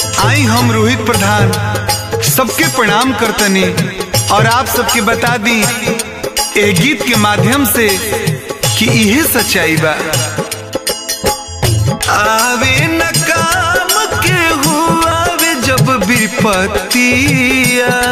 आई हम रोहित प्रधान सबके प्रणाम करतनी और आप सबके बता दी ए गीत के माध्यम से कि इहे सच्चाई बा आवे न काम के हुआवे जब विपत्तिया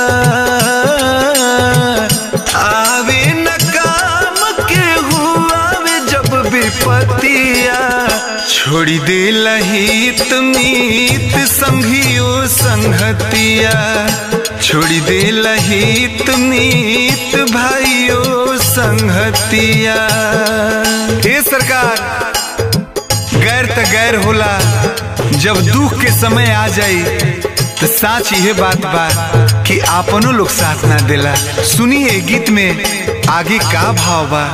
आवे न काम के हुआवे जब विपत्तिया छोड़ी दे लहित मीत संघियो संगतिया छोड़ी दे लहित मीत भाइयों संगतिया हे सरकार गैर त गैर होला जब दुख के समय आ जाई तो साच यह बात बा कि आपनो लोग साथ ना देला सुनिए गीत में आगे का भाव बा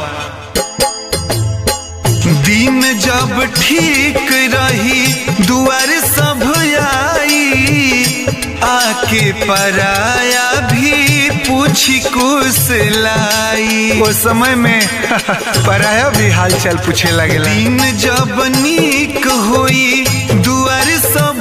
दिन जब ठीक रही दुआर सब आई आके पराया भी पूछी कुछ लाई वो समय में पराया भी हालचाल पूछे लगे दिन जब नीक होई दुआर सब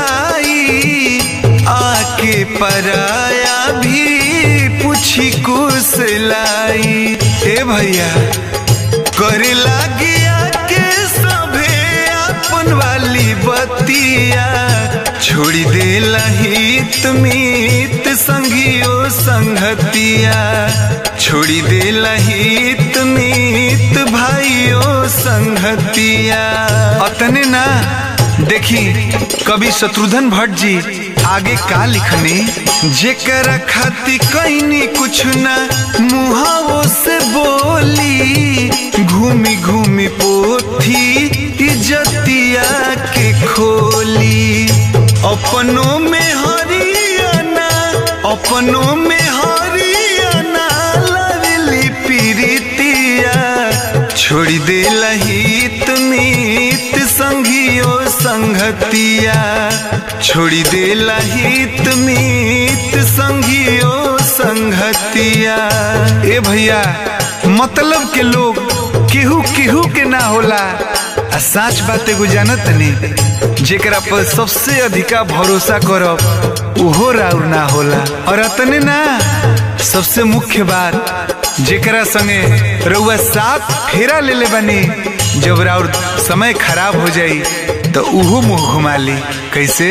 आई आके पराया भी पूछी कुछ लाई ए भैया करे लागिया के सभे अपन वाली बतिया छोड़ी दे लहित मीत संगियो संगतिया छोड़ी दे लहित मीत भाइयों संगतिया अतने ना देखी कवि शत्रुघ्न भट्ट जी आगे का लिखने जेकर खाती कैनी कुछ ना मुहावो से बोली घूमी घूमी पोथी इज्जतिया के खोली अपनों में हरियाणा अपनों में हरियाणा लवली पीरितिया छोड़ी दे लहित मीत संघियो संगतिया छोड़ी दे लहित मीत संघियो संगतिया ए भैया मतलब के लोग केहू केहू के ना होला आ साच बात एगो जानत नहीं जेकरा पर सबसे अधिका भरोसा करब उहो राउर ना होला और अतने ना सबसे मुख्य बात जेकरा संगे रउआ साथ फेरा ले ले बनी जब राउर समय खराब हो जाई तो उहो मुंह घुमा ली कैसे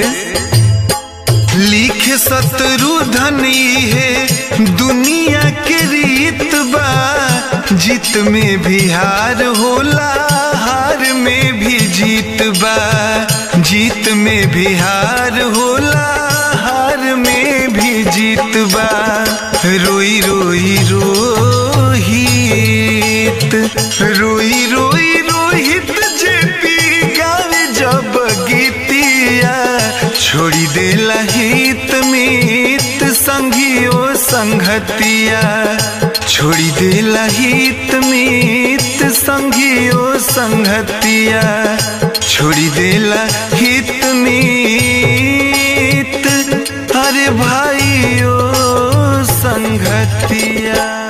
लिख शत्रु धनी है दुनिया के रीत बा जीत में भी हार होला हार में भी जीत बा जीत में भी हार होला हार में भी जीत बा रोई रोई रोहित रोई रोई रोहित जेपी गावे जब गीतिया छोड़ी दे लहित मीत संघियो संगतिया छोड़ी दे लहित मीत संघियो संगतिया छोड़ी दे लहित मीत अरे भाइयों संगतिया